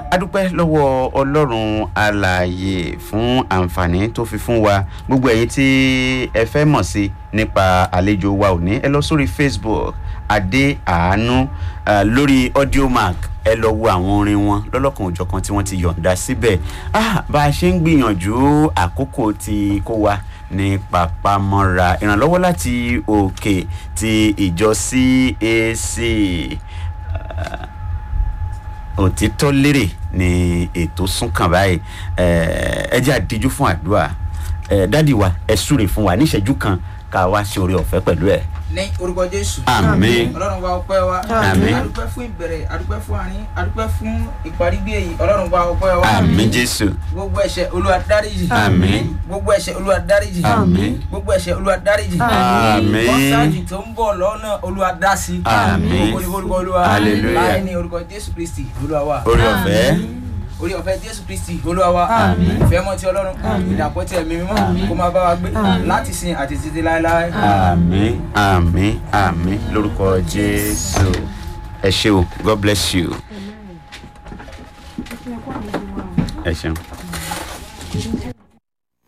adúpẹ́ lọ́wọ́ ọlọ́run alààyè fún àǹfààní tó fi fún wa gbogbo ẹ̀yin tí ẹ fẹ́ mọ̀ sí nípa àlejò wa òní ẹ lọ sórí facebook adé àánú uh, lórí audiomark ẹ lọ wo àwọn orin wọn lọ́lọ́kan òjọ̀kan tí wọ́n ti yọ̀ǹda síbẹ̀ ah, bá a ṣe ń gbìyànjú àkókò tí kò wá ní papamọ́ra ìrànlọ́wọ́ láti òkè ti ìjọ cac uh, òtítọ́ lérè ni ètò súnkàn báyìí ẹ jẹ́ àdíjú fún àdúrà dádì wa ẹ súre fún wa níṣẹ́jú kan ká wá ṣe oore ọ̀fẹ́ pẹ̀lú ẹ̀. ní orúkọ jésù. àmín ọlọ́run wa ọpẹ́ wa. Àmín. adúpẹ́ fún ìbẹ̀rẹ̀ adúpẹ́ fún àárín adúpẹ́ fún ìparí bí èyí ọlọ́run wa ọpẹ́ wa. àmín jésù gbogbo ẹ̀ṣẹ̀ olúwa dáríjì. Àmín. gbogbo ẹ̀ṣẹ̀ olúwa dáríjì. Àmín. gbogbo ẹ̀ṣẹ̀ olúwa dáríjì. Àmín. kọ́sáàjì tó ń bọ̀ lọ́nà olúwa dá sí. Àmín. gbogbo ní orúkọ olúwa. Hallelujah. láì ní orúkọ jésù kristi olúwa wa. oore ọ̀fẹ́ orí ọ̀fẹ́ jésù kristi olúwa wa Àmín. ìfẹ́ mọ́ ti ọlọ́run ìdàpọ̀ tí ẹ̀mí mímọ́ kó máa bá wa gbé láti sin àti títí láéláé. àmín àmín àmín lórúkọ jésù ẹ ṣe o god bless you ẹ ṣeun.